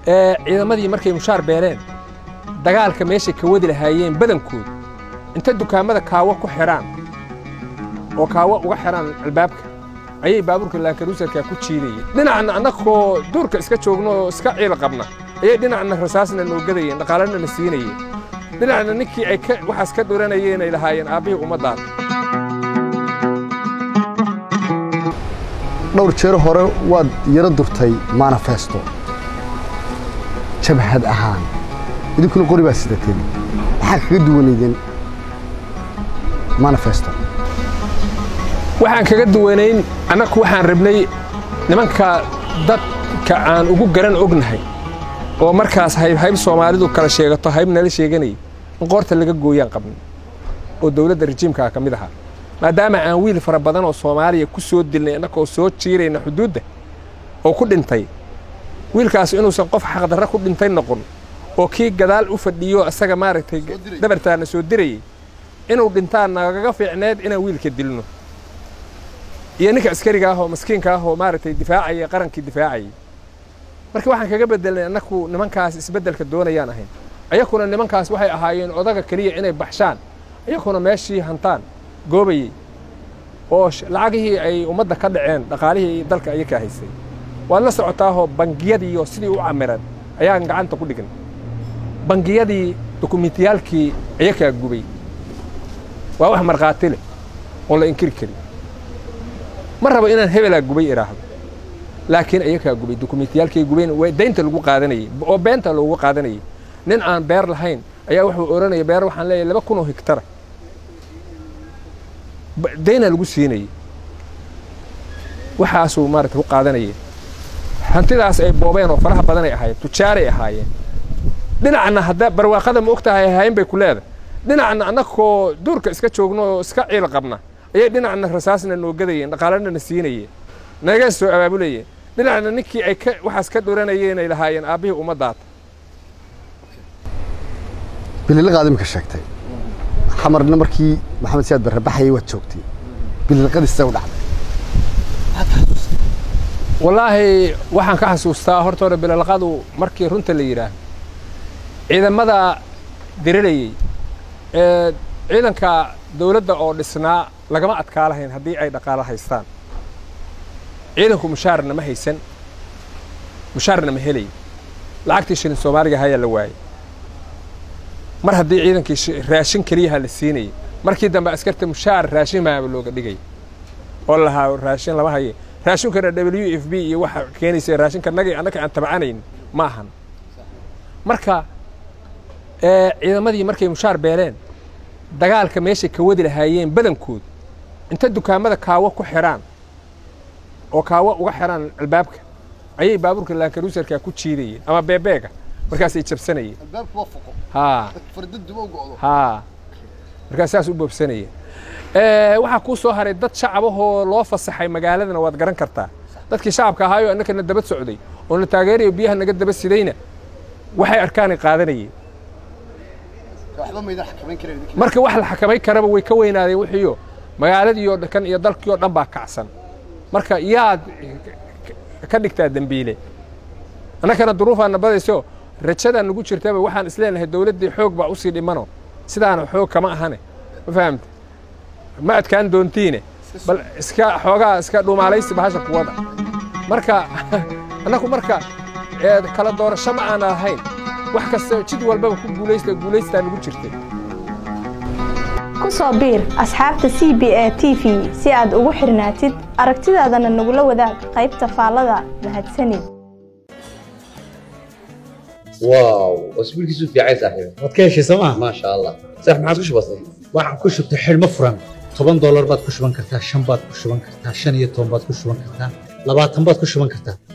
ciidamadii markay mushaar beeleen dagaalka meeshay ka wadi lahaayeen badankood inta dukaamada kaawo ku xidhaan oo kaawo uga xidhaan albaabka ayay baabuurka laankaruusarka ku jiidayeen dhinacna annagoo duurka iska joogno oo iska ciil qabna ayay dhinacna rasaasna noo gadayeen dhaqaalana na siinayeen dhinacna ninkii ay waxaas ka dhuranayeen ay lahaayeen aabbihii ummaddaada dhowr jeer hore waad yaro durtay manifesto jabhad ahaan idinkuna qori baa sidateen maxaa kaga duwanaydeen manifesto waxaan kaga duwanayn annagu waxaan rabnay nimanka dadka aan ugu garan ognahay oo markaas hayb soomaalidu kala sheegato hayb nala sheeganayay in qoorta laga gooyaan qabnay oo dowladda rajiimkaa ka mid ahaa maadaama aan wiil fara badan oo soomaaliya ku soo dilnay annagoo soo jiirayna xuduudda oo ku dhintay wiilkaas inuusan qof xaqdarra ku dhintay noqon oo kii gadaal u fadhiyo isaga maaragtay dhabartaana soo dirayay inuu dhintaan nagaga fiicneed inaan wiilka dilno iyo ninka askariga ah oo maskiinka ah oo maaragtay difaacaya qarankii difaacayay marka waxaan kaga bedelnay annaku nimankaas isbeddelka doonayaan ahayn ayakuna nimankaas waxay ahaayeen odaga keliya inay baxshaan ayakuna meeshii hantaan goobayey oo lacagihii ay ummadda ka dhaceen dhaqaalihii dalka ayakaa haysay waad la socotaahoo bangiyadiioo sidii u camiran ayaan gacanta ku dhignay bangiyadii dokumentiyaalkii ayakaa gubay waa wax markhaati leh oon la inkiri karin ma rabo inaan hebelaa gubay idhaahdo laakiin ayakaa gubay dokumentiyaalkay gubayn daynta lagu qaadanayey oo beenta loogu qaadanayay nin aan beer lahayn ayaa wuxuu odhanaya beer waxaan leeyahay laba kun oo higtara dayna lagu siinayey waxaasuu maarata ku qaadanayeen hantidaas ay boobeen oo faraha badanay ahaayeen tujaaray ahaayeen dhinacna hadda barwaaqada ma og tahay ahaayeen bay ku leedahay dhinacna annagoo duurka iska joogno oo iska ciil qabna ayay dhinacna rasaasna noo gadayeen dhaqaalana na siinayeen naga soo abaabulayeen dhinacna ninkii ay waxaas ka dhuranayeen ay lahaayeen aabbihii ummaddaada bililiqaad imika sheegtay xamarna markii maxamed siyaad barre baxayay waad joogtay bililiqadii sidee u dhacday wallaahi waxaan ka xasuustaa horta hore bililiqadu markii runta la yidhaah ciidamada dirilayey ee ciidanka dawladda oo dhisnaa lagama adkaa lahayn haddii ay dhaqaalo haystaan ciidanku mushaarna ma haysan mushaarna ma helay lacagtii shilin soomaaliga hayaa la waayey mar haddii ciidankii raashin keliyaha la siinayay markii dambe askarta mushaar raashin maaba looga dhigay oo lahaa raashin lama haye raashinkana w f b iyo waxa keenaysa raashinka nagii annaka aan tabcanayn ma ahan marka ciidamadii markay mushaar beeleen dagaalka meeshay ka wadi lahaayeen badankood inta dukaamada kaawo ku xidhaan oo kaawo uga xidhaan albaabka ayay baabuurka laankaruusarka ku jiidayeen ama beebeega markaasay jabsanayeen haa haa markaas saas u boobsanayeen waxaa kuu soo haray dad shacabahoo loo fasaxay magaaladana waad garan kartaa dadkii shacabka ahaayo annakana daba socday oo na taageerayo biyaha naga daba sidayna waxay arkaanay qaadanayeen marka wax la xakamay karaba way ka weynaadeen wixiiyo magaaladiioo kan iyo dalkii oo dhan baa kacsan marka yaad ka dhigtaa dembiile annakana duruufaana badayso rajadaan nagu jirtaba waxaan isleenahay dawladdii xoog baa usii dhimano sidaana xoog kama ahane ma fahamte ma adkaan doontiine bal iska xoogaa iska dhumaalaysi bahasha kuwada marka annagu marka kala doorasho ma aana lahayn wax kasta jid walbaba ku guulaysta guulaystaa nagu jirtay ku soo biir asxaabta c b a t v si aad ugu xirnaatid aragtidaadana nagula wadaag qaybta faallada mahadsanid واو اسبوع كيسو في عايز صاحبي waad ka heshay sooma ما شاء الله صح ما عادش بسيط waxaan ku shubtay xidhmo furan toban doolar baad ku shuban kartaa shan baad ku shuban kartaa shan iyo toban baad ku shuban kartaa labaatan baad ku shuban kartaa